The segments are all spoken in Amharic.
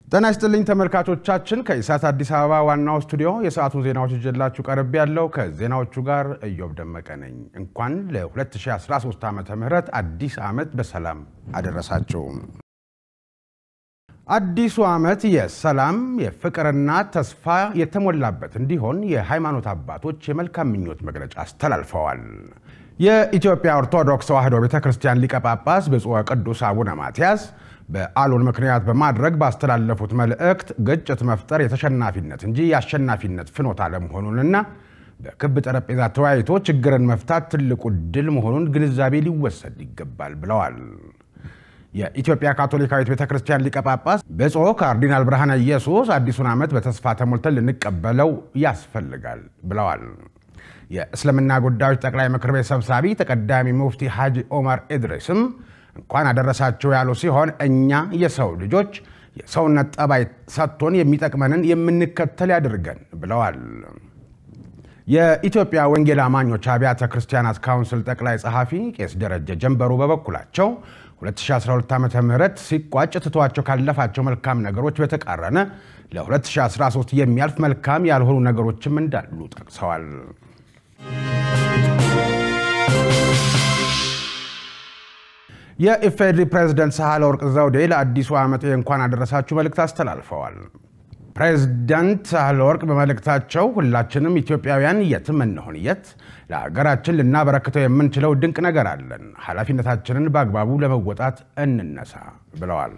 ጤና ይስጥልኝ ተመልካቾቻችን፣ ከኢሳት አዲስ አበባ ዋናው ስቱዲዮ የሰዓቱን ዜናዎች ይዤላችሁ ቀርብ ያለው ከዜናዎቹ ጋር እዮብ ደመቀ ነኝ። እንኳን ለ2013 ዓ ም አዲስ ዓመት በሰላም አደረሳችሁ። አዲሱ ዓመት የሰላም የፍቅርና ተስፋ የተሞላበት እንዲሆን የሃይማኖት አባቶች የመልካም ምኞት መግለጫ አስተላልፈዋል። የኢትዮጵያ ኦርቶዶክስ ተዋሕዶ ቤተ ክርስቲያን ሊቀ ጳጳስ ብፁዕ ቅዱስ አቡነ ማትያስ በዓሉን ምክንያት በማድረግ ባስተላለፉት መልእክት ግጭት መፍጠር የተሸናፊነት እንጂ የአሸናፊነት ፍኖት አለመሆኑንና በክብ ጠረጴዛ ተወያይቶ ችግርን መፍታት ትልቁ ድል መሆኑን ግንዛቤ ሊወሰድ ይገባል ብለዋል። የኢትዮጵያ ካቶሊካዊት ቤተ ክርስቲያን ሊቀ ጳጳስ ብፁዕ ካርዲናል ብርሃነ ኢየሱስ አዲሱን ዓመት በተስፋ ተሞልተን ልንቀበለው ያስፈልጋል ብለዋል። የእስልምና ጉዳዮች ጠቅላይ ምክር ቤት ሰብሳቢ ተቀዳሚ ሙፍቲ ሐጂ ኦመር ኢድሪስም እንኳን አደረሳቸው ያሉ ሲሆን እኛ የሰው ልጆች የሰውነት ጠባይ ሰጥቶን የሚጠቅመንን የምንከተል ያድርገን ብለዋል። የኢትዮጵያ ወንጌል አማኞች አብያተ ክርስቲያናት ካውንስል ጠቅላይ ጸሐፊ ቄስ ደረጀ ጀንበሩ በበኩላቸው 2012 ዓ ም ሲቋጭ ትቷቸው ካለፋቸው መልካም ነገሮች በተቃረነ ለ2013 የሚያልፍ መልካም ያልሆኑ ነገሮችም እንዳሉ ጠቅሰዋል። የኢፌዴሪ ፕሬዝደንት ሳህለወርቅ ዘውዴ ለአዲሱ ዓመት እንኳን አደረሳችሁ መልእክት አስተላልፈዋል። ፕሬዝዳንት ሳህለወርቅ በመልእክታቸው ሁላችንም ኢትዮጵያውያን የትም እንሆን የት ለሀገራችን ልናበረክተው የምንችለው ድንቅ ነገር አለን፣ ኃላፊነታችንን በአግባቡ ለመወጣት እንነሳ ብለዋል።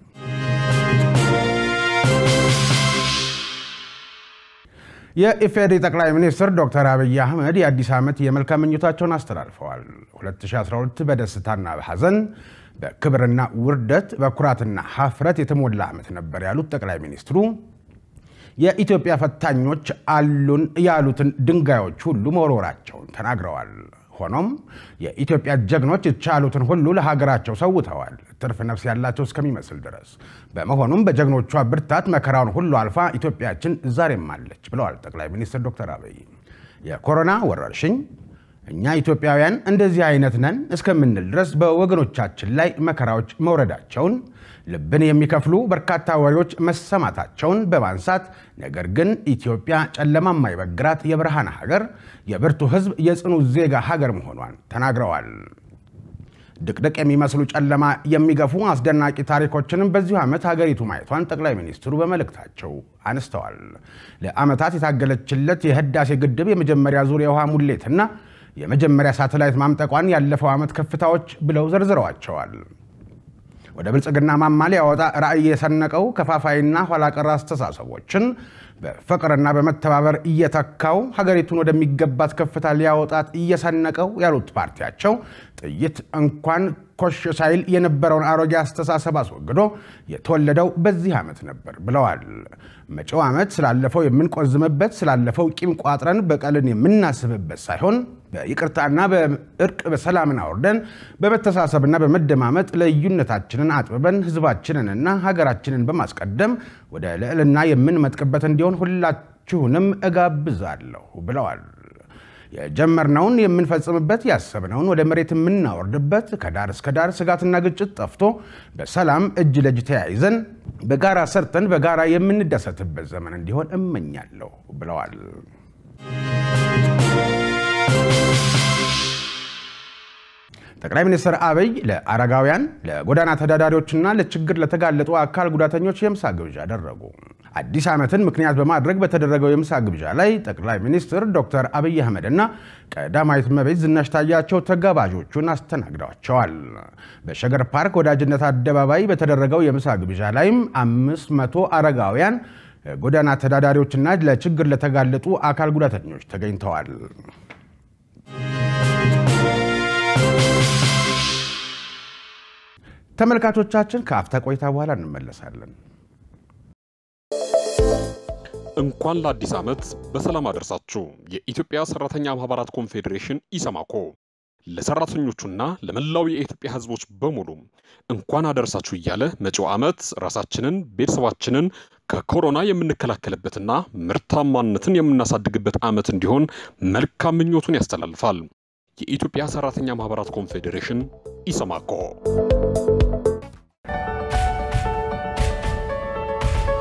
የኢፌዴሪ ጠቅላይ ሚኒስትር ዶክተር አብይ አህመድ የአዲስ ዓመት የመልካም ምኞታቸውን አስተላልፈዋል። 2012 በደስታና በሐዘን በክብርና ውርደት በኩራትና ሀፍረት የተሞላ ዓመት ነበር ያሉት ጠቅላይ ሚኒስትሩ የኢትዮጵያ ፈታኞች አሉን ያሉትን ድንጋዮች ሁሉ መወርወራቸውን ተናግረዋል። ሆኖም የኢትዮጵያ ጀግኖች የቻሉትን ሁሉ ለሀገራቸው ሰውተዋል፣ ትርፍ ነፍስ ያላቸው እስከሚመስል ድረስ። በመሆኑም በጀግኖቿ ብርታት መከራውን ሁሉ አልፋ ኢትዮጵያችን ዛሬም አለች ብለዋል ጠቅላይ ሚኒስትር ዶክተር አብይ። የኮሮና ወረርሽኝ እኛ ኢትዮጵያውያን እንደዚህ አይነት ነን እስከምንል ድረስ በወገኖቻችን ላይ መከራዎች መውረዳቸውን ልብን የሚከፍሉ በርካታ ወሬዎች መሰማታቸውን በማንሳት ነገር ግን ኢትዮጵያ ጨለማ የማይበግራት የብርሃን ሀገር፣ የብርቱ ሕዝብ፣ የጽኑ ዜጋ ሀገር መሆኗን ተናግረዋል። ድቅድቅ የሚመስሉ ጨለማ የሚገፉ አስደናቂ ታሪኮችንም በዚሁ ዓመት ሀገሪቱ ማየቷን ጠቅላይ ሚኒስትሩ በመልእክታቸው አነስተዋል። ለዓመታት የታገለችለት የህዳሴ ግድብ የመጀመሪያ ዙር የውሃ ሙሌትና የመጀመሪያ ሳተላይት ማምጠቋን ያለፈው ዓመት ከፍታዎች ብለው ዘርዝረዋቸዋል። ወደ ብልጽግና ማማ ሊያወጣ ራዕይ የሰነቀው ከፋፋይና ኋላቀር አስተሳሰቦችን በፍቅርና በመተባበር እየተካው ሀገሪቱን ወደሚገባት ከፍታ ሊያወጣት እየሰነቀው ያሉት ፓርቲያቸው ጥይት እንኳን ኮሽ ሳይል የነበረውን አሮጌ አስተሳሰብ አስወግዶ የተወለደው በዚህ ዓመት ነበር ብለዋል። መጪው ዓመት ስላለፈው የምንቆዝምበት፣ ስላለፈው ቂም ቋጥረን በቀልን የምናስብበት ሳይሆን በይቅርታና በእርቅ በሰላምን አውርደን በመተሳሰብና በመደማመጥ ልዩነታችንን አጥብበን ሕዝባችንንና ሀገራችንን በማስቀደም ወደ ልዕልና የምንመጥቅበት እንዲሆን ሁላችሁንም እጋብዛለሁ ብለዋል። የጀመርነውን የምንፈጽምበት ያሰብነውን ወደ መሬት የምናወርድበት ከዳር እስከ ዳር ስጋትና ግጭት ጠፍቶ በሰላም እጅ ለእጅ ተያይዘን በጋራ ሰርተን በጋራ የምንደሰትበት ዘመን እንዲሆን እመኛለሁ ብለዋል። ጠቅላይ ሚኒስትር አብይ ለአረጋውያን፣ ለጎዳና ተዳዳሪዎችና ለችግር ለተጋለጡ አካል ጉዳተኞች የምሳ ግብዣ አደረጉ። አዲስ ዓመትን ምክንያት በማድረግ በተደረገው የምሳ ግብዣ ላይ ጠቅላይ ሚኒስትር ዶክተር አብይ አህመድና ቀዳማዊት እመቤት ዝናሽ ታያቸው ተጋባዦቹን አስተናግደዋቸዋል። በሸገር ፓርክ ወዳጅነት አደባባይ በተደረገው የምሳ ግብዣ ላይም አምስት መቶ አረጋውያን፣ ጎዳና ተዳዳሪዎችና ለችግር ለተጋለጡ አካል ጉዳተኞች ተገኝተዋል። ተመልካቾቻችን ከአፍታ ቆይታ በኋላ እንመለሳለን። እንኳን ለአዲስ ዓመት በሰላም አደረሳችሁ። የኢትዮጵያ ሰራተኛ ማህበራት ኮንፌዴሬሽን ኢሰማኮ ለሰራተኞቹና ለመላው የኢትዮጵያ ሕዝቦች በሙሉ እንኳን አደረሳችሁ እያለ መጪው ዓመት ራሳችንን፣ ቤተሰባችንን ከኮሮና የምንከላከልበትና ምርታማነትን የምናሳድግበት ዓመት እንዲሆን መልካም ምኞቱን ያስተላልፋል። የኢትዮጵያ ሰራተኛ ማህበራት ኮንፌዴሬሽን ኢሰማኮ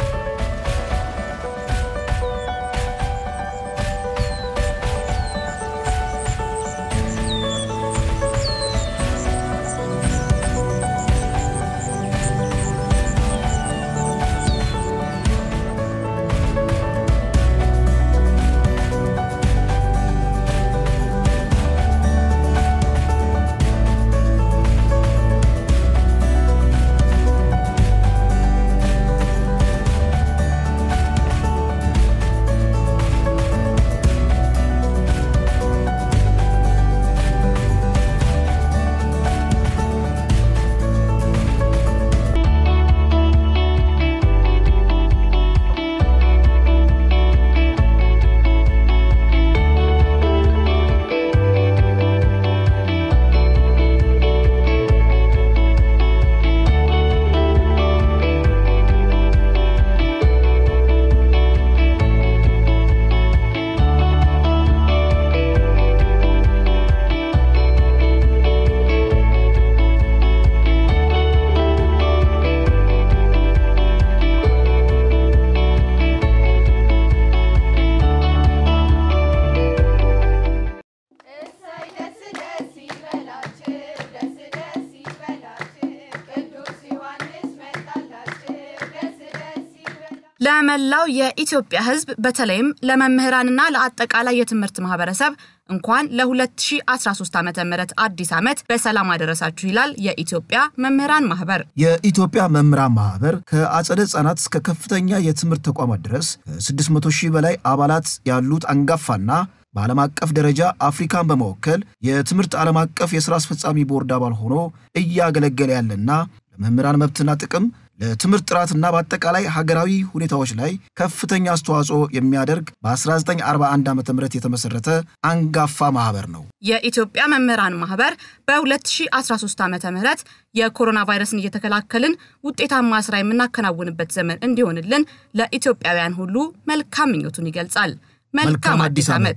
ለመላው የኢትዮጵያ ሕዝብ በተለይም ለመምህራንና ለአጠቃላይ የትምህርት ማህበረሰብ እንኳን ለ2013 ዓ ም አዲስ ዓመት በሰላም አደረሳችሁ ይላል የኢትዮጵያ መምህራን ማህበር። የኢትዮጵያ መምህራን ማህበር ከአጸደ ህጻናት እስከ ከፍተኛ የትምህርት ተቋማት ድረስ ከ600 ሺህ በላይ አባላት ያሉት አንጋፋና በዓለም አቀፍ ደረጃ አፍሪካን በመወከል የትምህርት ዓለም አቀፍ የሥራ አስፈጻሚ ቦርድ አባል ሆኖ እያገለገለ ያለና ለመምህራን መብትና ጥቅም ለትምህርት ጥራትና በአጠቃላይ ሀገራዊ ሁኔታዎች ላይ ከፍተኛ አስተዋጽኦ የሚያደርግ በ1941 ዓ ም የተመሰረተ አንጋፋ ማህበር ነው። የኢትዮጵያ መምህራን ማህበር በ2013 ዓ ም የኮሮና ቫይረስን እየተከላከልን ውጤታማ ስራ የምናከናውንበት ዘመን እንዲሆንልን ለኢትዮጵያውያን ሁሉ መልካም ምኞቱን ይገልጻል። መልካም አዲስ ዓመት።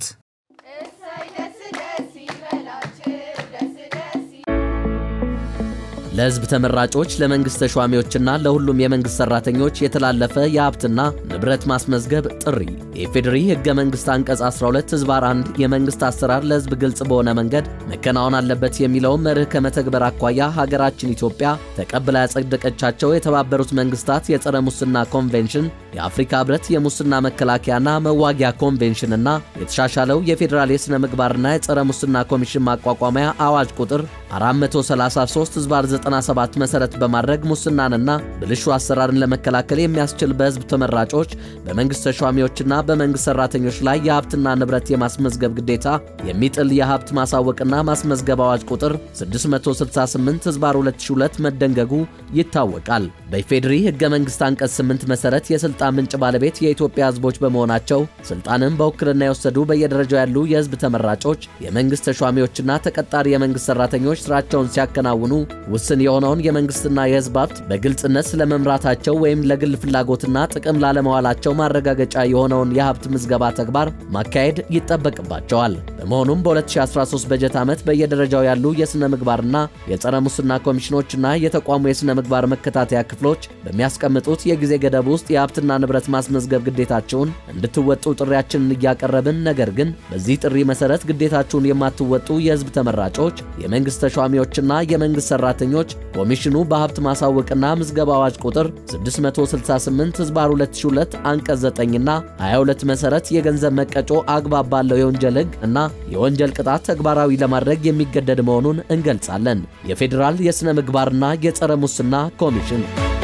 ለሕዝብ ተመራጮች፣ ለመንግሥት ተሿሚዎችና ለሁሉም የመንግሥት ሠራተኞች የተላለፈ የሀብትና ንብረት ማስመዝገብ ጥሪ የኢፌዴሪ ሕገ መንግሥት አንቀጽ 12 ሕዝባር 1 የመንግሥት አሰራር ለሕዝብ ግልጽ በሆነ መንገድ መከናወን አለበት የሚለውን መርህ ከመተግበር አኳያ ሀገራችን ኢትዮጵያ ተቀብላ ያጸደቀቻቸው የተባበሩት መንግሥታት የጸረ ሙስና ኮንቬንሽን፣ የአፍሪካ ኅብረት የሙስና መከላከያና መዋጊያ ኮንቬንሽንና የተሻሻለው የፌዴራል የሥነ ምግባርና የጸረ ሙስና ኮሚሽን ማቋቋሚያ አዋጅ ቁጥር 433 ሕዝባር 97 መሰረት በማድረግ ሙስናንና ብልሹ አሰራርን ለመከላከል የሚያስችል በሕዝብ ተመራጮች በመንግሥት ተሿሚዎችና በመንግሥት ሠራተኞች ላይ የሀብትና ንብረት የማስመዝገብ ግዴታ የሚጥል የሀብት ማሳወቅና ማስመዝገብ አዋጅ ቁጥር 668 ሕዝባር 2002 መደንገጉ ይታወቃል። በኢፌዴሪ ሕገ መንግሥት አንቀጽ 8 መሠረት የሥልጣን ምንጭ ባለቤት የኢትዮጵያ ሕዝቦች በመሆናቸው ሥልጣንን በውክልና የወሰዱ በየደረጃው ያሉ የሕዝብ ተመራጮች፣ የመንግሥት ተሿሚዎችና ተቀጣሪ የመንግሥት ሠራተኞች ሥራቸውን ሲያከናውኑ ውስን የሆነውን የመንግስትና የሕዝብ ሀብት በግልጽነት ስለመምራታቸው ወይም ለግል ፍላጎትና ጥቅም ላለመዋላቸው ማረጋገጫ የሆነውን የሀብት ምዝገባ ተግባር ማካሄድ ይጠበቅባቸዋል። በመሆኑም በ2013 በጀት ዓመት በየደረጃው ያሉ የሥነ ምግባርና የጸረ ሙስና ኮሚሽኖችና የተቋሙ የሥነ ምግባር መከታተያ ክፍሎች በሚያስቀምጡት የጊዜ ገደብ ውስጥ የሀብትና ንብረት ማስመዝገብ ግዴታቸውን እንድትወጡ ጥሪያችንን እያቀረብን፣ ነገር ግን በዚህ ጥሪ መሠረት ግዴታችሁን የማትወጡ የሕዝብ ተመራጮች፣ የመንግሥት ተሿሚዎችና የመንግሥት ሠራተኞች ኮሚሽኑ በሀብት ማሳወቅና ምዝገባ አዋጅ ቁጥር 668 ሕዝባር 2002 አንቀጽ 9ና 22 መሠረት የገንዘብ መቀጮ አግባብ ባለው የወንጀል ሕግ እና የወንጀል ቅጣት ተግባራዊ ለማድረግ የሚገደድ መሆኑን እንገልጻለን። የፌዴራል የሥነ ምግባርና የጸረ ሙስና ኮሚሽን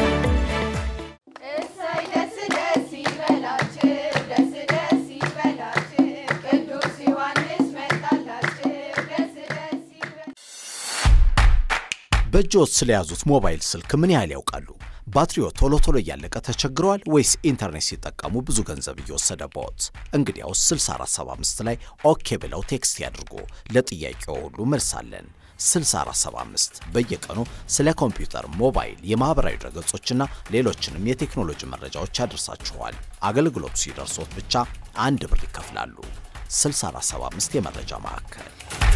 በእጅዎት ስለያዙት ሞባይል ስልክ ምን ያህል ያውቃሉ? ባትሪዎ ቶሎ ቶሎ እያለቀ ተቸግረዋል ወይስ ኢንተርኔት ሲጠቀሙ ብዙ ገንዘብ እየወሰደብዎት? እንግዲያውስ 6475 ላይ ኦኬ ብለው ቴክስት ያድርጉ። ለጥያቄው ሁሉ መልስ አለን። 6475 በየቀኑ ስለ ኮምፒውተር፣ ሞባይል፣ የማህበራዊ ድረገጾችና ሌሎችንም የቴክኖሎጂ መረጃዎች ያደርሳችኋል። አገልግሎቱ ሲደርሶት ብቻ አንድ ብር ይከፍላሉ። 6475 የመረጃ ማዕከል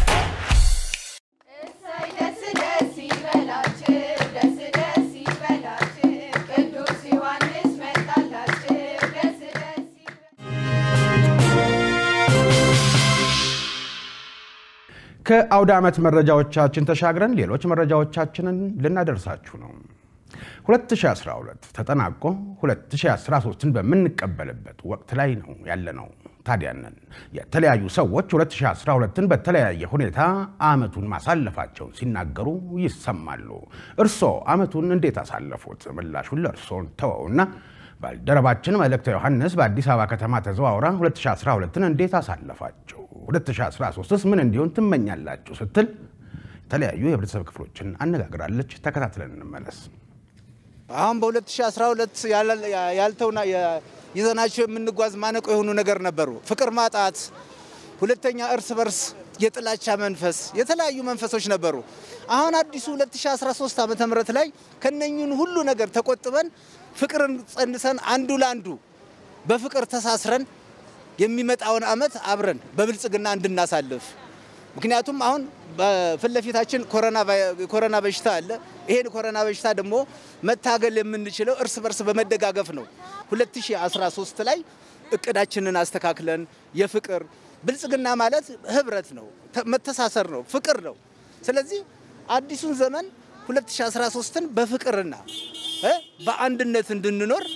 ከአውደ ዓመት መረጃዎቻችን ተሻግረን ሌሎች መረጃዎቻችንን ልናደርሳችሁ ነው። 2012 ተጠናቆ 2013ን በምንቀበልበት ወቅት ላይ ነው ያለነው። ታዲያንን የተለያዩ ሰዎች 2012ን በተለያየ ሁኔታ ዓመቱን ማሳለፋቸውን ሲናገሩ ይሰማሉ። እርስዎ ዓመቱን እንዴት አሳለፉት? ምላሹን ለእርስዎን ተወውና ባልደረባችን መልእክተ ዮሐንስ በአዲስ አበባ ከተማ ተዘዋውራ 2012ን እንዴት አሳለፋቸው፣ 2013ስ ምን እንዲሆን ትመኛላችሁ ስትል የተለያዩ የህብረተሰብ ክፍሎችን አነጋግራለች። ተከታትለን እንመለስ። አሁን በ2012 ያልተውና ይዘናቸው የምንጓዝ ማነቆ የሆኑ ነገር ነበሩ። ፍቅር ማጣት፣ ሁለተኛ እርስ በርስ የጥላቻ መንፈስ፣ የተለያዩ መንፈሶች ነበሩ። አሁን አዲሱ 2013 ዓመተ ምህረት ላይ ከነኙን ሁሉ ነገር ተቆጥበን ፍቅርን ጸንሰን አንዱ ለአንዱ በፍቅር ተሳስረን የሚመጣውን ዓመት አብረን በብልጽግና እንድናሳልፍ ምክንያቱም አሁን በፊት ለፊታችን ኮሮና በሽታ አለ። ይሄን ኮሮና በሽታ ደግሞ መታገል የምንችለው እርስ በርስ በመደጋገፍ ነው። 2013 ላይ እቅዳችንን አስተካክለን የፍቅር ብልጽግና ማለት ህብረት ነው፣ መተሳሰር ነው፣ ፍቅር ነው። ስለዚህ አዲሱን ዘመን 2013ን በፍቅርና በአንድነት እንድንኖር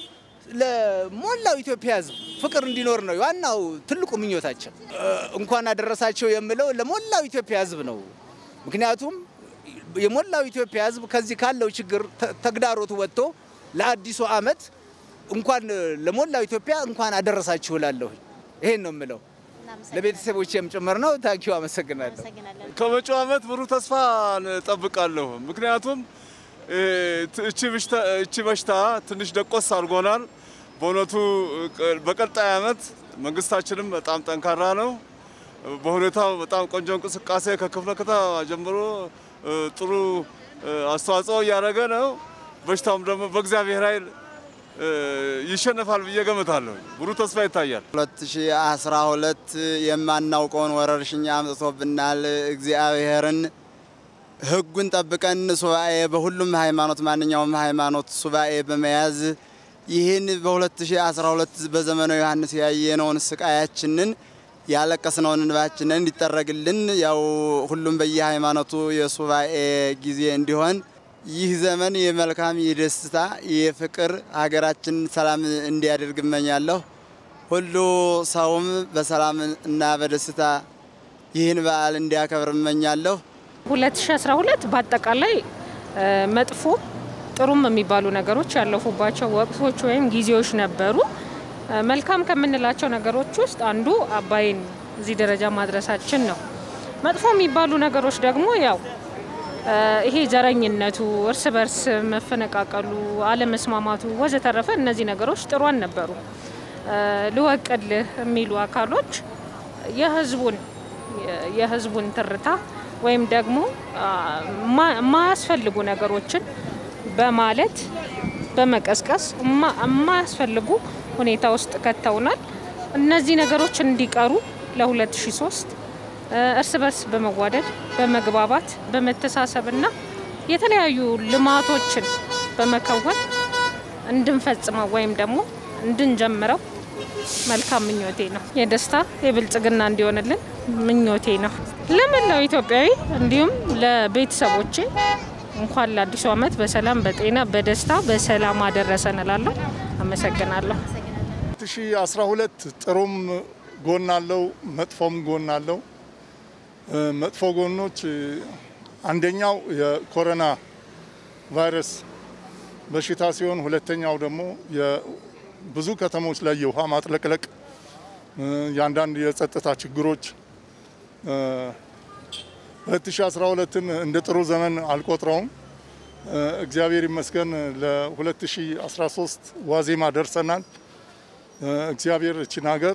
ለሞላው ኢትዮጵያ ሕዝብ ፍቅር እንዲኖር ነው ዋናው ትልቁ ምኞታቸው። እንኳን አደረሳቸው የምለው ለሞላው ኢትዮጵያ ሕዝብ ነው። ምክንያቱም የሞላው ኢትዮጵያ ሕዝብ ከዚህ ካለው ችግር ተግዳሮት ወጥቶ ለአዲሱ ዓመት እንኳን ለሞላው ኢትዮጵያ እንኳን አደረሳችሁ እላለሁ። ይሄን ነው የምለው ለቤተሰቦቼም ጭምር ነው። ታንኪዩ አመሰግናለሁ። ከመጪው ዓመት ብሩህ ተስፋ እጠብቃለሁ። ምክንያቱም እቺ በሽታ ትንሽ ደቆስ አድርጎናል። በእውነቱ በቀጣይ ዓመት መንግስታችንም በጣም ጠንካራ ነው። በሁኔታው በጣም ቆንጆ እንቅስቃሴ ከክፍለ ከተማ ጀምሮ ጥሩ አስተዋጽኦ እያደረገ ነው። በሽታውም ደግሞ በእግዚአብሔር ኃይል ይሸነፋል ብዬ ገምታለሁ። ብሩህ ተስፋ ይታያል። 2012 የማናውቀውን ወረርሽኝ አምጥቶብናል። እግዚአብሔርን ሕጉን ጠብቀን ሱባኤ በሁሉም ሃይማኖት ማንኛውም ሃይማኖት ሱባኤ በመያዝ ይህን በ2012 በዘመነ ዮሐንስ ያየነውን ስቃያችንን ያለቀስነውን እንባችንን እንዲጠረግልን ያው ሁሉም በየሃይማኖቱ የሱባኤ ጊዜ እንዲሆን ይህ ዘመን የመልካም የደስታ የፍቅር ሀገራችን ሰላም እንዲያደርግ እመኛለሁ። ሁሉ ሰውም በሰላም እና በደስታ ይህን በዓል እንዲያከብር እመኛለሁ። 2012 በአጠቃላይ መጥፎ ጥሩም የሚባሉ ነገሮች ያለፉባቸው ወቅቶች ወይም ጊዜዎች ነበሩ። መልካም ከምንላቸው ነገሮች ውስጥ አንዱ አባይን እዚህ ደረጃ ማድረሳችን ነው። መጥፎ የሚባሉ ነገሮች ደግሞ ያው ይሄ ዘረኝነቱ፣ እርስ በርስ መፈነቃቀሉ፣ አለመስማማቱ ወዘተረፈ እነዚህ ነገሮች ጥሩ አልነበሩ። ልወቅልህ የሚሉ አካሎች የህዝቡን የህዝቡን ትርታ ወይም ደግሞ የማያስፈልጉ ነገሮችን በማለት በመቀስቀስ የማያስፈልጉ ሁኔታ ውስጥ ከተውናል። እነዚህ ነገሮች እንዲቀሩ ለ2003 እርስ በርስ በመዋደድ በመግባባት በመተሳሰብና የተለያዩ ልማቶችን በመከወን እንድንፈጽመው ወይም ደግሞ እንድንጀምረው መልካም ምኞቴ ነው። የደስታ የብልጽግና እንዲሆንልን ምኞቴ ነው። ለመላው ኢትዮጵያዊ እንዲሁም ለቤተሰቦቼ እንኳን ለአዲሱ ዓመት በሰላም በጤና በደስታ በሰላም አደረሰን እላለሁ። አመሰግናለሁ። 2012 ጥሩም ጎን አለው፣ መጥፎም ጎን አለው። መጥፎ ጎኖች አንደኛው የኮሮና ቫይረስ በሽታ ሲሆን ሁለተኛው ደግሞ ብዙ ከተሞች ላይ የውሃ ማጥለቅለቅ፣ የአንዳንድ የጸጥታ ችግሮች 2012ን እንደ ጥሩ ዘመን አልቆጥረውም። እግዚአብሔር ይመስገን ለ2013 ዋዜማ ደርሰናል። እግዚአብሔር እችን ሀገር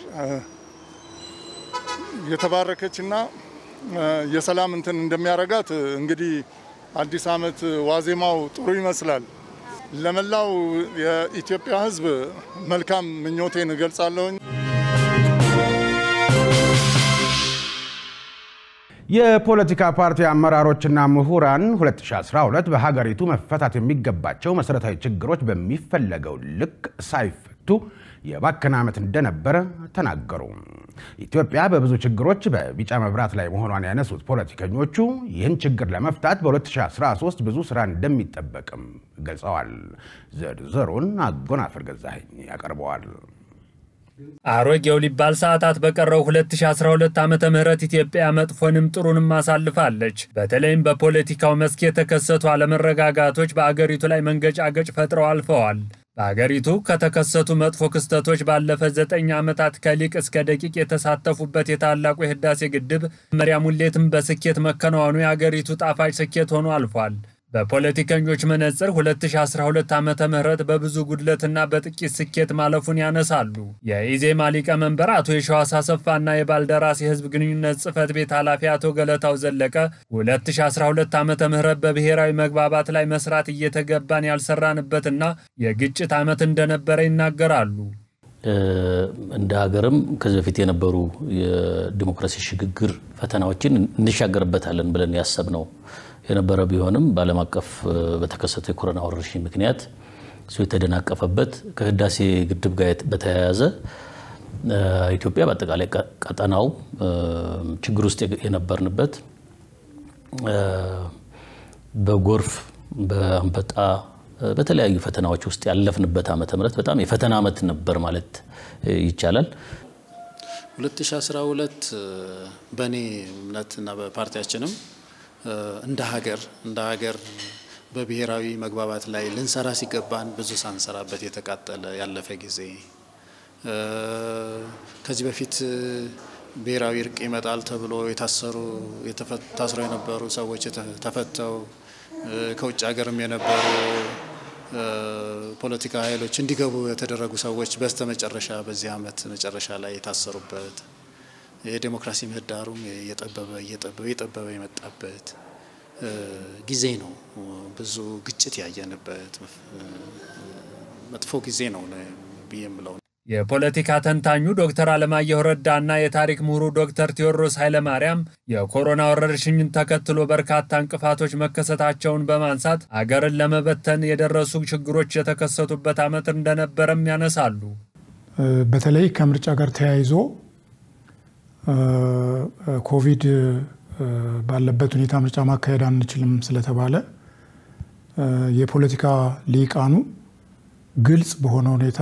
የተባረከችና የሰላም እንትን እንደሚያረጋት እንግዲህ አዲስ ዓመት ዋዜማው ጥሩ ይመስላል። ለመላው የኢትዮጵያ ሕዝብ መልካም ምኞቴን እገልጻለሁኝ። የፖለቲካ ፓርቲ አመራሮችና ምሁራን 2012 በሀገሪቱ መፈታት የሚገባቸው መሰረታዊ ችግሮች በሚፈለገው ልክ ሳይፈቱ የባከነ ዓመት እንደነበረ ተናገሩ። ኢትዮጵያ በብዙ ችግሮች በቢጫ መብራት ላይ መሆኗን ያነሱት ፖለቲከኞቹ ይህን ችግር ለመፍታት በ2013 ብዙ ስራ እንደሚጠበቅም ገልጸዋል። ዝርዝሩን አጎናፍር ገዛኸኝ ያቀርበዋል። አሮጌው ሊባል ሰዓታት በቀረው 2012 ዓመተ ምህረት ኢትዮጵያ መጥፎንም ጥሩንም አሳልፋለች። በተለይም በፖለቲካው መስክ የተከሰቱ አለመረጋጋቶች በአገሪቱ ላይ መንገጫገጭ ፈጥረው አልፈዋል። በአገሪቱ ከተከሰቱ መጥፎ ክስተቶች ባለፈ ዘጠኝ ዓመታት ከሊቅ እስከ ደቂቅ የተሳተፉበት የታላቁ የህዳሴ ግድብ መመሪያ ሙሌትም በስኬት መከናወኑ የአገሪቱ ጣፋጭ ስኬት ሆኖ አልፏል። በፖለቲከኞች መነጽር 2012 ዓመተ ምህረት በብዙ ጉድለትና በጥቂት ስኬት ማለፉን ያነሳሉ። የኢዜማ ሊቀመንበር አቶ የሸዋስ አሰፋና የባልደራስ የህዝብ ግንኙነት ጽህፈት ቤት ኃላፊ አቶ ገለታው ዘለቀ 2012 ዓመተ ምህረት በብሔራዊ መግባባት ላይ መስራት እየተገባን ያልሰራንበትና የግጭት ዓመት እንደነበረ ይናገራሉ። እንደ ሀገርም ከዚህ በፊት የነበሩ የዲሞክራሲ ሽግግር ፈተናዎችን እንሻገርበታለን ብለን ያሰብነው የነበረ ቢሆንም በዓለም አቀፍ በተከሰተው የኮሮና ወረርሽኝ ምክንያት እሱ የተደናቀፈበት ከህዳሴ ግድብ ጋር በተያያዘ ኢትዮጵያ በአጠቃላይ ቀጠናው ችግር ውስጥ የነበርንበት በጎርፍ፣ በአንበጣ፣ በተለያዩ ፈተናዎች ውስጥ ያለፍንበት ዓመተ ምህረት በጣም የፈተና ዓመት ነበር ማለት ይቻላል። 2012 በእኔ እምነትና በፓርቲያችንም እንደ ሀገር እንደ ሀገር በብሔራዊ መግባባት ላይ ልንሰራ ሲገባን ብዙ ሳንሰራበት የተቃጠለ ያለፈ ጊዜ ከዚህ በፊት ብሔራዊ እርቅ ይመጣል ተብሎ የታሰሩ ታስረው የነበሩ ሰዎች ተፈተው ከውጭ ሀገርም የነበሩ ፖለቲካ ኃይሎች እንዲገቡ የተደረጉ ሰዎች በስተመጨረሻ በዚህ ዓመት መጨረሻ ላይ የታሰሩበት የዴሞክራሲ ምህዳሩም እየጠበበ እየጠበበ እየጠበበ የመጣበት ጊዜ ነው። ብዙ ግጭት ያየንበት መጥፎ ጊዜ ነው ብዬ የምለው። የፖለቲካ ተንታኙ ዶክተር አለማየሁ ረዳና የታሪክ ምሁሩ ዶክተር ቴዎድሮስ ኃይለማርያም የኮሮና ወረርሽኝን ተከትሎ በርካታ እንቅፋቶች መከሰታቸውን በማንሳት አገርን ለመበተን የደረሱ ችግሮች የተከሰቱበት ዓመት እንደነበረም ያነሳሉ። በተለይ ከምርጫ ጋር ተያይዞ ኮቪድ ባለበት ሁኔታ ምርጫ ማካሄድ አንችልም ስለተባለ የፖለቲካ ሊቃኑ ግልጽ በሆነ ሁኔታ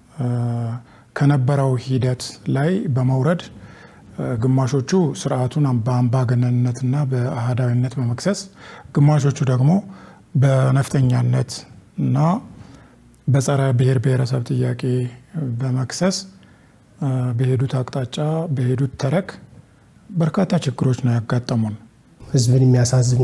ከነበረው ሂደት ላይ በመውረድ ግማሾቹ ስርዓቱን በአምባገነንነትና በአህዳዊነት በመክሰስ ግማሾቹ ደግሞ በነፍጠኛነት እና በጸረ ብሔር ብሔረሰብ ጥያቄ በመክሰስ በሄዱት አቅጣጫ በሄዱት ተረክ በርካታ ችግሮች ነው ያጋጠሙን። ህዝብን የሚያሳዝኑ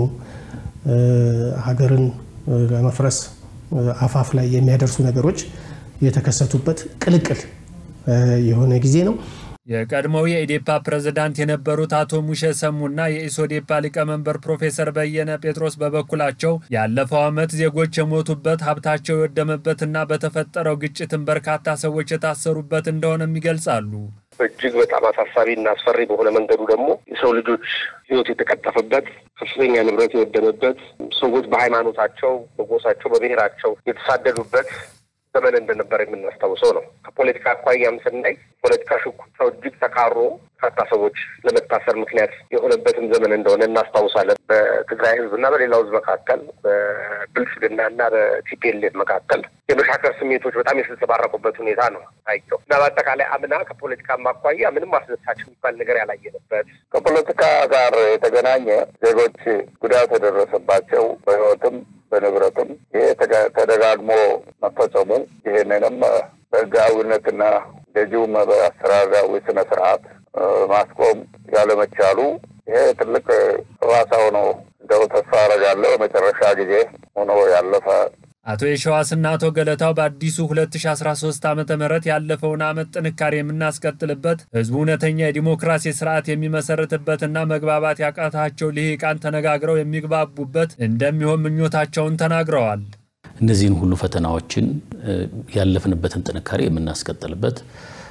ሀገርን ለመፍረስ አፋፍ ላይ የሚያደርሱ ነገሮች የተከሰቱበት ቅልቅል የሆነ ጊዜ ነው። የቀድሞው የኢዴፓ ፕሬዝዳንት የነበሩት አቶ ሙሼ ሰሙና የኢሶዴፓ ሊቀመንበር ፕሮፌሰር በየነ ጴጥሮስ በበኩላቸው ያለፈው ዓመት ዜጎች የሞቱበት ሀብታቸው የወደመበትና በተፈጠረው ግጭትን በርካታ ሰዎች የታሰሩበት እንደሆነም ይገልጻሉ። እጅግ በጣም አሳሳቢ እና አስፈሪ በሆነ መንገዱ ደግሞ የሰው ልጆች ሕይወት የተቀጠፈበት ከፍተኛ ንብረት የወደመበት ሰዎች በሃይማኖታቸው፣ በጎሳቸው፣ በብሔራቸው የተሳደዱበት ዘመን እንደነበር የምናስታውሰው ነው። ከፖለቲካ አኳያም ስናይ ፖለቲካ ሽኩቻው እጅግ ተካሮ በርካታ ሰዎች ለመታሰር ምክንያት የሆነበትን ዘመን እንደሆነ እናስታውሳለን። በትግራይ ህዝብና በሌላው ህዝብ መካከል በብልጽግናና በቲፒኤልኤፍ መካከል የመሻከር ስሜቶች በጣም የተንጸባረቁበት ሁኔታ ነው ታየው እና በአጠቃላይ አምና ከፖለቲካ አኳያ ምንም አስደሳች የሚባል ነገር ያላየንበት ከፖለቲካ ጋር የተገናኘ ዜጎች ጉዳት የደረሰባቸው በህይወትም በንብረትም ይሄ ተደጋግሞ መፈጸሙ ይህንንም በህጋዊነትና ገዢውም በአስተዳደራዊ ስነ ስርዓት ማስቆም ያለመቻሉ ይሄ ትልቅ ጠባሳ ሆኖ እንደው ተስፋ አደርጋለሁ የመጨረሻ ጊዜ ሆኖ ያለፈ አቶ የሸዋስና አቶ ገለታው በአዲሱ 2013 ዓ ም ያለፈውን ዓመት ጥንካሬ የምናስቀጥልበት ህዝቡ እውነተኛ የዲሞክራሲ ስርዓት የሚመሰረትበትና መግባባት ያቃታቸው ልሂቃን ተነጋግረው የሚግባቡበት እንደሚሆን ምኞታቸውን ተናግረዋል። እነዚህን ሁሉ ፈተናዎችን ያለፍንበትን ጥንካሬ የምናስቀጥልበት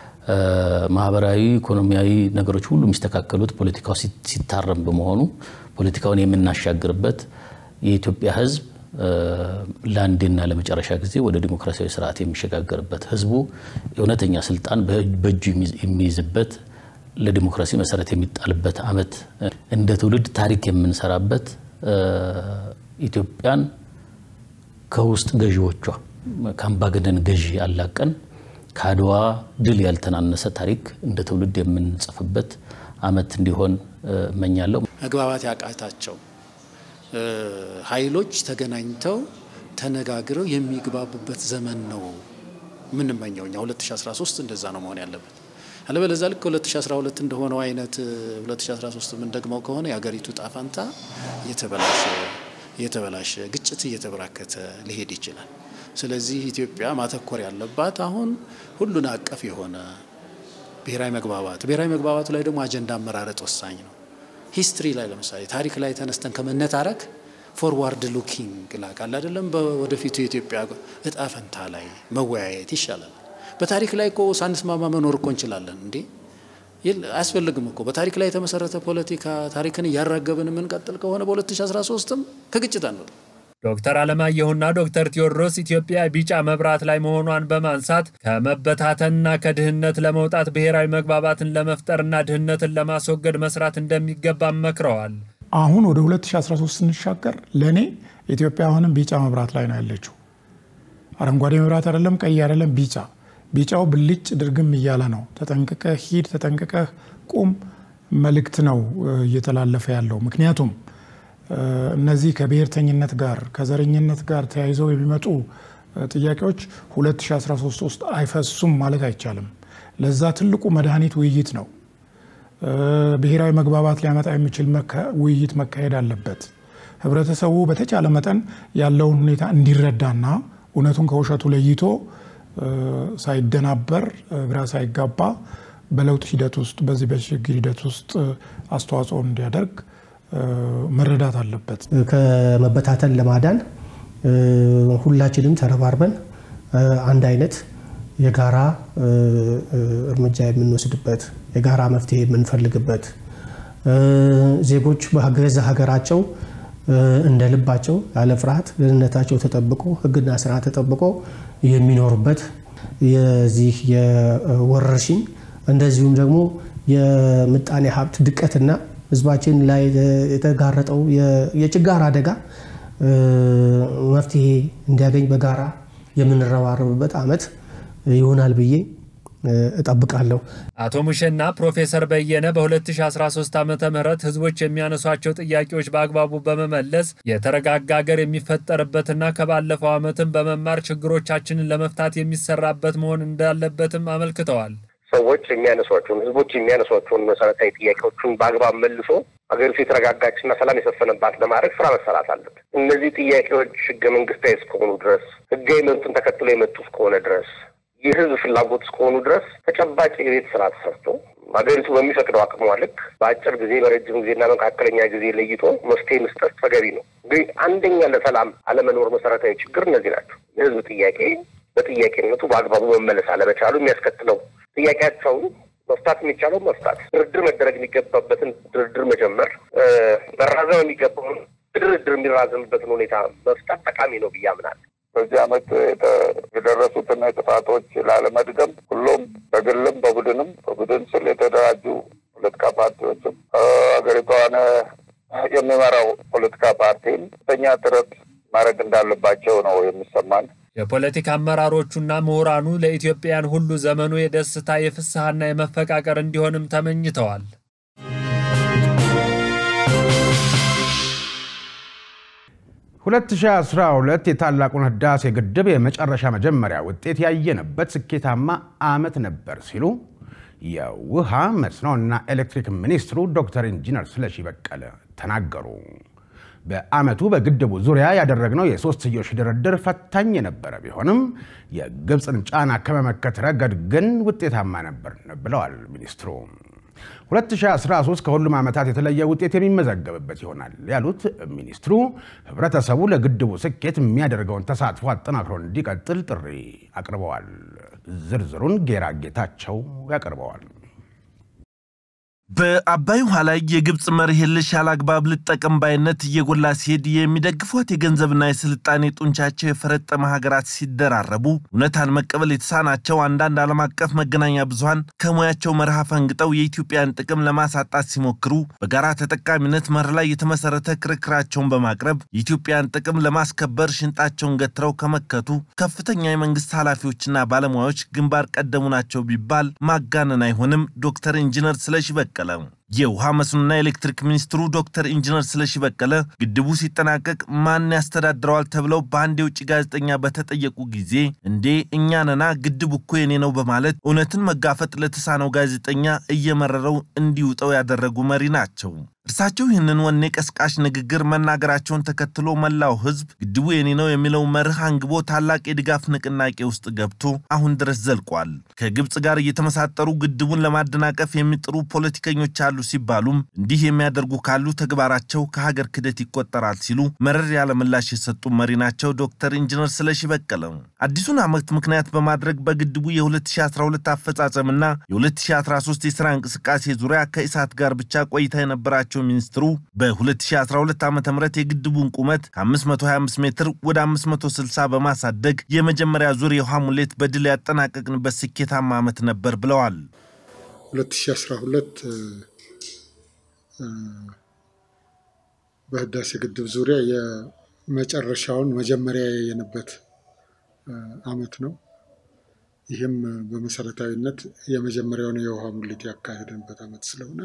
ማህበራዊ፣ ኢኮኖሚያዊ ነገሮች ሁሉ የሚስተካከሉት ፖለቲካው ሲታረም በመሆኑ ፖለቲካውን የምናሻግርበት የኢትዮጵያ ህዝብ ለአንዴና ለመጨረሻ ጊዜ ወደ ዲሞክራሲያዊ ስርዓት የሚሸጋገርበት ህዝቡ እውነተኛ ስልጣን በእጁ የሚይዝበት ለዲሞክራሲ መሰረት የሚጣልበት ዓመት እንደ ትውልድ ታሪክ የምንሰራበት ኢትዮጵያን ከውስጥ ገዢዎቿ ከአምባገነን ገዢ አላቀን ከአድዋ ድል ያልተናነሰ ታሪክ እንደ ትውልድ የምንጽፍበት ዓመት እንዲሆን እመኛለሁ። መግባባት ያቃታቸው ኃይሎች ተገናኝተው ተነጋግረው የሚግባቡበት ዘመን ነው የምንመኘው እኛ 2013 እንደዛ ነው መሆን ያለበት። አለበለዛ ልክ 2012 እንደሆነው አይነት 2013 የምንደግመው ከሆነ የሀገሪቱ ጣፋንታ እየተበላሸ እየተበላሸ ግጭት እየተበራከተ ሊሄድ ይችላል። ስለዚህ ኢትዮጵያ ማተኮር ያለባት አሁን ሁሉን አቀፍ የሆነ ብሔራዊ መግባባት ብሔራዊ መግባባቱ ላይ ደግሞ አጀንዳ አመራረጥ ወሳኝ ነው። ሂስትሪ ላይ ለምሳሌ ታሪክ ላይ ተነስተን ከመነታረክ ፎርዋርድ ሉኪንግ ላቃል አይደለም፣ ወደፊቱ የኢትዮጵያ እጣ ፈንታ ላይ መወያየት ይሻላል። በታሪክ ላይ እኮ ሳንስማማ መኖር እኮ እንችላለን እንዴ? አያስፈልግም እኮ በታሪክ ላይ የተመሰረተ ፖለቲካ ታሪክን እያራገብን የምንቀጥል ከሆነ በ2013ም ከግጭት አንወጣም። ዶክተር አለማየሁና ዶክተር ቴዎድሮስ ኢትዮጵያ ቢጫ መብራት ላይ መሆኗን በማንሳት ከመበታተንና ከድህነት ለመውጣት ብሔራዊ መግባባትን ለመፍጠርና ድህነትን ለማስወገድ መስራት እንደሚገባ መክረዋል። አሁን ወደ 2013 ስንሻገር ለእኔ ኢትዮጵያ አሁንም ቢጫ መብራት ላይ ነው ያለችው። አረንጓዴ መብራት አይደለም፣ ቀይ አይደለም፣ ቢጫ። ቢጫው ብልጭ ድርግም እያለ ነው። ተጠንቅቀህ ሂድ፣ ተጠንቅቀህ ቁም መልእክት ነው እየተላለፈ ያለው። ምክንያቱም እነዚህ ከብሔርተኝነት ጋር ከዘረኝነት ጋር ተያይዘው የሚመጡ ጥያቄዎች 2013 ውስጥ አይፈሱም ማለት አይቻልም። ለዛ ትልቁ መድኃኒት ውይይት ነው። ብሔራዊ መግባባት ሊያመጣ የሚችል ውይይት መካሄድ አለበት። ህብረተሰቡ በተቻለ መጠን ያለውን ሁኔታ እንዲረዳና እውነቱን ከውሸቱ ለይቶ ሳይደናበር ግራ ሳይጋባ በለውጥ ሂደት ውስጥ በዚህ በሽግግር ሂደት ውስጥ አስተዋጽኦ እንዲያደርግ መረዳት አለበት። ከመበታተን ለማዳን ሁላችንም ተረባርበን አንድ አይነት የጋራ እርምጃ የምንወስድበት የጋራ መፍትሄ የምንፈልግበት ዜጎች በገዛ ሀገራቸው እንደ ልባቸው ያለ ፍርሃት ደህንነታቸው ተጠብቆ ሕግና ስርዓት ተጠብቆ የሚኖሩበት የዚህ የወረርሽኝ እንደዚሁም ደግሞ የምጣኔ ሀብት ድቀትና ህዝባችን ላይ የተጋረጠው የችጋር አደጋ መፍትሄ እንዲያገኝ በጋራ የምንረባረብበት ዓመት ይሆናል ብዬ እጠብቃለሁ። አቶ ሙሼና ፕሮፌሰር በየነ በ2013 ዓ ም ህዝቦች የሚያነሷቸው ጥያቄዎች በአግባቡ በመመለስ የተረጋጋ ሀገር የሚፈጠርበትና ከባለፈው ዓመትም በመማር ችግሮቻችንን ለመፍታት የሚሰራበት መሆን እንዳለበትም አመልክተዋል። ሰዎች የሚያነሷቸውን ህዝቦች የሚያነሷቸውን መሰረታዊ ጥያቄዎችን በአግባብ መልሶ ሀገሪቱ የተረጋጋችና ሰላም የሰፈነባት ለማድረግ ስራ መሰራት አለበት። እነዚህ ጥያቄዎች ህገ መንግስታዊ እስከሆኑ ድረስ ህጋዊ መብትን ተከትሎ የመጡ እስከሆነ ድረስ የህዝብ ፍላጎት እስከሆኑ ድረስ ተጨባጭ የቤት ስራ ተሰርቶ ሀገሪቱ በሚፈቅደው አቅሟ ልክ በአጭር ጊዜ በረጅም ጊዜና መካከለኛ ጊዜ ለይቶ መፍትሄ መስጠት ተገቢ ነው። ግን አንደኛ ለሰላም አለመኖር መሰረታዊ ችግር እነዚህ ናቸው። የህዝብ ጥያቄ በጥያቄነቱ በአግባቡ መመለስ አለመቻሉ የሚያስከትለው ጥያቄያቸውን መፍታት የሚቻለው መፍታት፣ ድርድር መደረግ የሚገባበትን ድርድር መጀመር፣ መራዘም የሚገባውን ድርድር የሚራዘምበትን ሁኔታ መፍታት ጠቃሚ ነው ብዬ አምናለሁ። በዚህ ዓመት የደረሱትን ጥፋቶች ላለመድገም ሁሉም በግልም በቡድንም በቡድን ስል የተደራጁ ፖለቲካ ፓርቲዎችም ሀገሪቷን የሚመራው ፖለቲካ ፓርቲም ከፍተኛ ጥረት ማድረግ እንዳለባቸው ነው የሚሰማን። የፖለቲካ አመራሮቹና ምሁራኑ ለኢትዮጵያን ሁሉ ዘመኑ የደስታ የፍስሐና የመፈቃቀር እንዲሆንም ተመኝተዋል። ሁለት ሺህ አስራ ሁለት የታላቁን ህዳሴ ግድብ የመጨረሻ መጀመሪያ ውጤት ያየንበት ስኬታማ ዓመት ነበር ሲሉ የውሃ መስኖና ኤሌክትሪክ ሚኒስትሩ ዶክተር ኢንጂነር ስለሺ በቀለ ተናገሩ። በዓመቱ በግድቡ ዙሪያ ያደረግነው የሶስትዮሽ ድርድር ፈታኝ የነበረ ቢሆንም የግብፅን ጫና ከመመከት ረገድ ግን ውጤታማ ነበር ብለዋል ሚኒስትሩ። 2013 ከሁሉም ዓመታት የተለየ ውጤት የሚመዘገብበት ይሆናል ያሉት ሚኒስትሩ ህብረተሰቡ ለግድቡ ስኬት የሚያደርገውን ተሳትፎ አጠናክሮ እንዲቀጥል ጥሪ አቅርበዋል። ዝርዝሩን ጌራ ጌታቸው ያቀርበዋል። በአባይ ውሃ ላይ የግብፅ መርህ የለሽ ያለአግባብ ልጠቀም ባይነት እየጎላ ሲሄድ የሚደግፏት የገንዘብና የስልጣኔ ጡንቻቸው የፈረጠመ ሀገራት ሲደራረቡ እውነታን መቀበል የተሳናቸው አንዳንድ ዓለም አቀፍ መገናኛ ብዙሃን ከሙያቸው መርህ ፈንግጠው የኢትዮጵያን ጥቅም ለማሳጣት ሲሞክሩ በጋራ ተጠቃሚነት መርህ ላይ የተመሰረተ ክርክራቸውን በማቅረብ የኢትዮጵያን ጥቅም ለማስከበር ሽንጣቸውን ገትረው ከመከቱ ከፍተኛ የመንግስት ኃላፊዎችና ባለሙያዎች ግንባር ቀደሙ ናቸው ቢባል ማጋነን አይሆንም። ዶክተር ኢንጂነር ስለሺ በቀለ የውሃ መስኖና ኤሌክትሪክ ሚኒስትሩ ዶክተር ኢንጂነር ስለሺ በቀለ ግድቡ ሲጠናቀቅ ማን ያስተዳድረዋል ተብለው በአንድ የውጭ ጋዜጠኛ በተጠየቁ ጊዜ እንዴ እኛ ነና ግድቡ እኮ የኔ ነው በማለት እውነትን መጋፈጥ ለተሳነው ጋዜጠኛ እየመረረው እንዲውጠው ያደረጉ መሪ ናቸው። እርሳቸው ይህንን ወኔ ቀስቃሽ ንግግር መናገራቸውን ተከትሎ መላው ሕዝብ ግድቡ የኔ ነው የሚለው መርህ አንግቦ ታላቅ የድጋፍ ንቅናቄ ውስጥ ገብቶ አሁን ድረስ ዘልቋል። ከግብፅ ጋር እየተመሳጠሩ ግድቡን ለማደናቀፍ የሚጥሩ ፖለቲከኞች አሉ ሲባሉም እንዲህ የሚያደርጉ ካሉ ተግባራቸው ከሀገር ክደት ይቆጠራል ሲሉ መረር ያለ ምላሽ የሰጡ መሪ ናቸው ዶክተር ኢንጂነር ስለሺ በቀለ። አዲሱን ዓመት ምክንያት በማድረግ በግድቡ የ2012 አፈጻጸምና የ2013 የሥራ እንቅስቃሴ ዙሪያ ከኢሳት ጋር ብቻ ቆይታ የነበራቸው ሚኒስትሩ በ2012 ዓ ም የግድቡን ቁመት ከ525 ሜትር ወደ 560 በማሳደግ የመጀመሪያ ዙር የውሃ ሙሌት በድል ያጠናቀቅንበት ስኬታማ ዓመት ነበር ብለዋል። 2012 በህዳሴ ግድብ ዙሪያ የመጨረሻውን መጀመሪያ ያየንበት ዓመት ነው። ይህም በመሰረታዊነት የመጀመሪያውን የውሃ ሙሌት ያካሄድንበት ዓመት ስለሆነ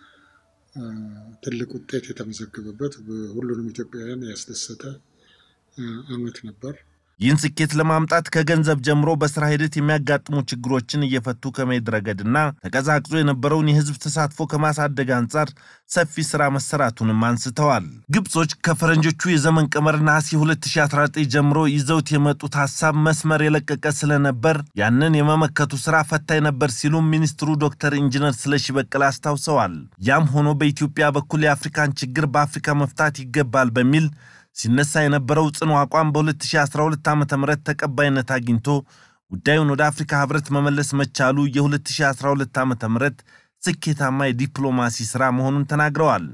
ትልቅ ውጤት የተመዘገበበት ሁሉንም ኢትዮጵያውያን ያስደሰተ ዓመት ነበር። ይህን ስኬት ለማምጣት ከገንዘብ ጀምሮ በስራ ሂደት የሚያጋጥሙ ችግሮችን እየፈቱ ከመሄድ ረገድና ተቀዛቅዞ የነበረውን የህዝብ ተሳትፎ ከማሳደግ አንጻር ሰፊ ስራ መሰራቱንም አንስተዋል። ግብጾች ከፈረንጆቹ የዘመን ቀመር ነሐሴ 2019 ጀምሮ ይዘውት የመጡት ሀሳብ መስመር የለቀቀ ስለነበር ያንን የመመከቱ ስራ ፈታኝ ነበር ሲሉም ሚኒስትሩ ዶክተር ኢንጂነር ስለሺ በቀለ አስታውሰዋል። ያም ሆኖ በኢትዮጵያ በኩል የአፍሪካን ችግር በአፍሪካ መፍታት ይገባል በሚል ሲነሳ የነበረው ጽኑ አቋም በ2012 ዓ ም ተቀባይነት አግኝቶ ጉዳዩን ወደ አፍሪካ ህብረት መመለስ መቻሉ የ2012 ዓ ም ስኬታማ የዲፕሎማሲ ስራ መሆኑን ተናግረዋል።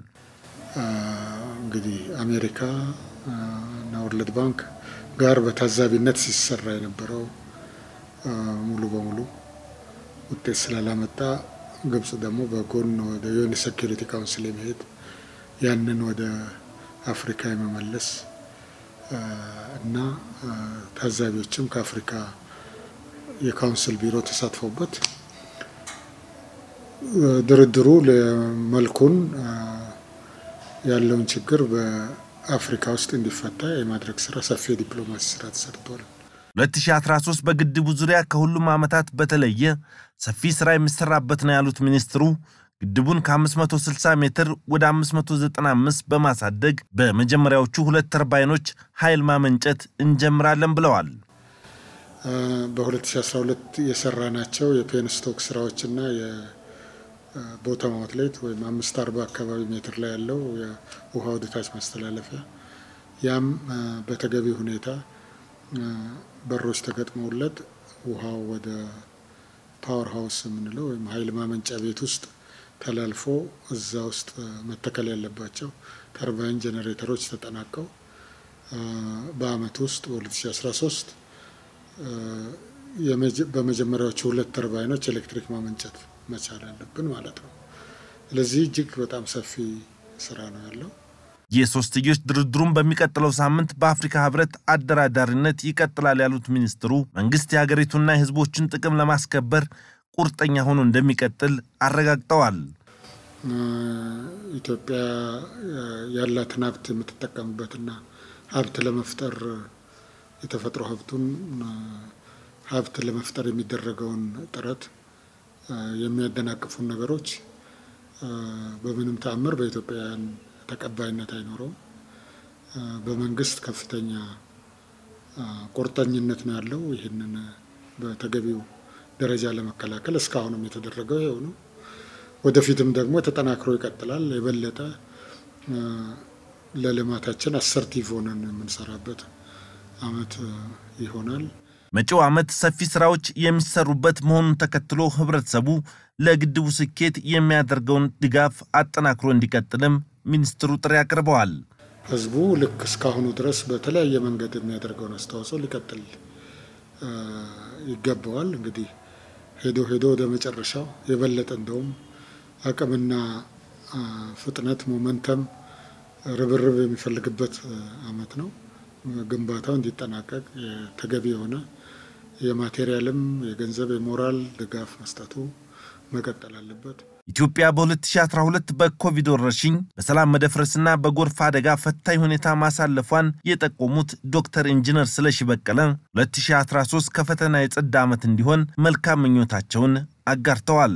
እንግዲህ አሜሪካ እና ወርልድ ባንክ ጋር በታዛቢነት ሲሰራ የነበረው ሙሉ በሙሉ ውጤት ስላላመጣ ግብጽ ደግሞ በጎን ወደ ዩኤን ሴኪሪቲ ካውንስል የመሄድ ያንን ወደ አፍሪካ የመመለስ እና ታዛቢዎችም ከአፍሪካ የካውንስል ቢሮ ተሳትፎበት ድርድሩ መልኩን ያለውን ችግር በአፍሪካ ውስጥ እንዲፈታ የማድረግ ስራ ሰፊ የዲፕሎማሲ ስራ ተሰርቷል። 2013 በግድቡ ዙሪያ ከሁሉም ዓመታት በተለየ ሰፊ ስራ የሚሰራበት ነው ያሉት ሚኒስትሩ ግድቡን ከ560 ሜትር ወደ 595 በማሳደግ በመጀመሪያዎቹ ሁለት ተርባይኖች ኃይል ማመንጨት እንጀምራለን ብለዋል። በ2012 የሰራናቸው የፔንስቶክ ስራዎችና የቦተም አውትሌት ወይም አምስት አርባ አካባቢ ሜትር ላይ ያለው የውሃ ወደታች ማስተላለፊያ ያም በተገቢ ሁኔታ በሮች ተገጥመውለት ውሃው ወደ ፓወር ሃውስ የምንለው ወይም ኃይል ማመንጫ ቤት ውስጥ ተላልፎ እዛ ውስጥ መተከል ያለባቸው ተርባይን ጄኔሬተሮች ተጠናቀው በአመት ውስጥ በ2013 በመጀመሪያዎቹ ሁለት ተርባይኖች ኤሌክትሪክ ማመንጨት መቻል አለብን ማለት ነው። ስለዚህ እጅግ በጣም ሰፊ ስራ ነው ያለው። የሶስትዮሽ ድርድሩን በሚቀጥለው ሳምንት በአፍሪካ ህብረት አደራዳሪነት ይቀጥላል ያሉት ሚኒስትሩ መንግስት የሀገሪቱና የህዝቦችን ጥቅም ለማስከበር ቁርጠኛ ሆኖ እንደሚቀጥል አረጋግጠዋል። ኢትዮጵያ ያላትን ሀብት የምትጠቀምበትና ሀብት ለመፍጠር የተፈጥሮ ሀብቱን ሀብት ለመፍጠር የሚደረገውን ጥረት የሚያደናቅፉን ነገሮች በምንም ተአምር በኢትዮጵያውያን ተቀባይነት አይኖረውም። በመንግስት ከፍተኛ ቁርጠኝነት ነው ያለው። ይህንን በተገቢው ደረጃ ለመከላከል እስካሁንም የተደረገው ይኸው ነው። ወደፊትም ደግሞ ተጠናክሮ ይቀጥላል። የበለጠ ለልማታችን አሰርቲቭ ሆነን የምንሰራበት አመት ይሆናል። መጪው ዓመት ሰፊ ስራዎች የሚሰሩበት መሆኑን ተከትሎ ህብረተሰቡ ለግድቡ ስኬት የሚያደርገውን ድጋፍ አጠናክሮ እንዲቀጥልም ሚኒስትሩ ጥሪ አቅርበዋል። ህዝቡ ልክ እስካሁኑ ድረስ በተለያየ መንገድ የሚያደርገውን አስተዋጽኦ ሊቀጥል ይገባዋል። እንግዲህ ሄዶ ሄዶ ወደ መጨረሻው የበለጠ እንደውም አቅምና ፍጥነት ሞመንተም ርብርብ የሚፈልግበት አመት ነው። ግንባታው እንዲጠናቀቅ ተገቢ የሆነ የማቴሪያልም የገንዘብ የሞራል ድጋፍ መስጠቱ መቀጠል አለበት። ኢትዮጵያ በ2012 በኮቪድ ወረርሽኝ በሰላም መደፍረስና በጎርፍ አደጋ ፈታኝ ሁኔታ ማሳለፏን የጠቆሙት ዶክተር ኢንጂነር ስለሺ በቀለ 2013 ከፈተና የጸዳ ዓመት እንዲሆን መልካም ምኞታቸውን አጋርተዋል።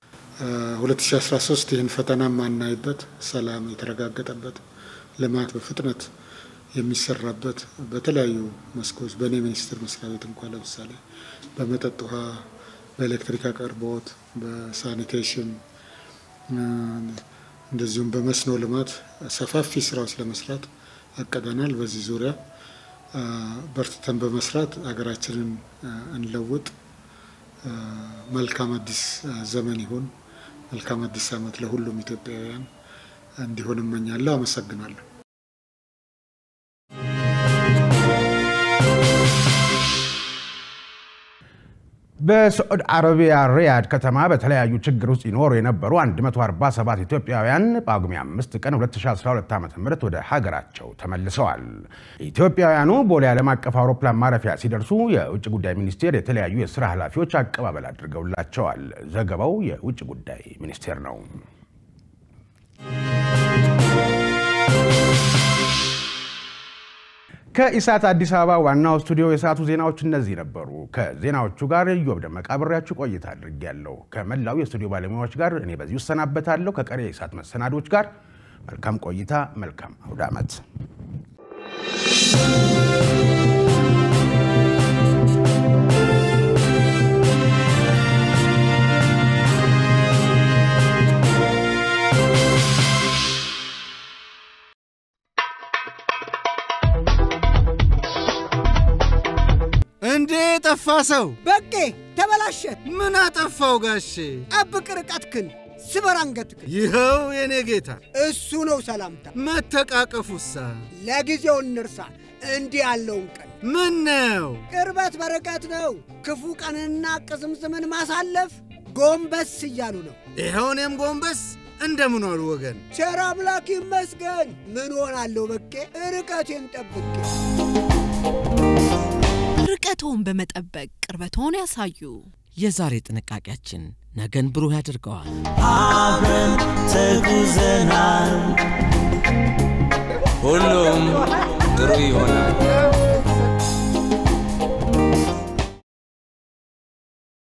2013 ይህን ፈተና ማናይበት፣ ሰላም የተረጋገጠበት፣ ልማት በፍጥነት የሚሰራበት በተለያዩ መስኮች በእኔ ሚኒስቴር መስሪያ ቤት እንኳ ለምሳሌ በመጠጥ ውሃ፣ በኤሌክትሪክ አቅርቦት፣ በሳኒቴሽን እንደዚሁም በመስኖ ልማት ሰፋፊ ስራዎች ለመስራት አቅደናል። በዚህ ዙሪያ በርትተን በመስራት ሀገራችንን እንለውጥ። መልካም አዲስ ዘመን ይሁን። መልካም አዲስ ዓመት ለሁሉም ኢትዮጵያውያን እንዲሆን እመኛለሁ። አመሰግናለሁ። በሳዑዲ አረቢያ ሪያድ ከተማ በተለያዩ ችግር ውስጥ ይኖሩ የነበሩ 147 ኢትዮጵያውያን ጳጉሜ 5 ቀን 2012 ዓ ም ወደ ሀገራቸው ተመልሰዋል። ኢትዮጵያውያኑ ቦሌ ዓለም አቀፍ አውሮፕላን ማረፊያ ሲደርሱ የውጭ ጉዳይ ሚኒስቴር የተለያዩ የስራ ኃላፊዎች አቀባበል አድርገውላቸዋል። ዘገባው የውጭ ጉዳይ ሚኒስቴር ነው። ከኢሳት አዲስ አበባ ዋናው ስቱዲዮ የሰዓቱ ዜናዎች እነዚህ ነበሩ። ከዜናዎቹ ጋር እዮብ ደመቃ አብሬያችሁ ቆይታ አድርጌያለሁ። ከመላው የስቱዲዮ ባለሙያዎች ጋር እኔ በዚሁ እሰናበታለሁ። ከቀሪ የኢሳት መሰናዶች ጋር መልካም ቆይታ፣ መልካም አውደ ዓመት። እንዴ ጠፋ ሰው በቄ ተበላሸ። ምን አጠፋው ጋሼ? ጠብቅ ርቀትክን፣ ስበር አንገትክን። ይኸው የኔ ጌታ እሱ ነው ሰላምታ። መተቃቀፉሳ ለጊዜው እንርሳ እንዲህ ያለውን ቀን። ምን ነው ቅርበት በርቀት ነው። ክፉ ቀንና ቅዝምዝምን ማሳለፍ ጎንበስ እያሉ ነው። ይኸው እኔም ጎንበስ እንደምን ዋሉ ወገን? ቸር አምላክ ይመስገን። ምን ሆናለሁ በቄ ርቀቴን ጠብቄ ርቀቶን በመጠበቅ ቅርበቶን ያሳዩ። የዛሬ ጥንቃቄያችን ነገን ብሩህ ያደርገዋል። አብረን ተጉዘናል፣ ሁሉም ጥሩ ይሆናል።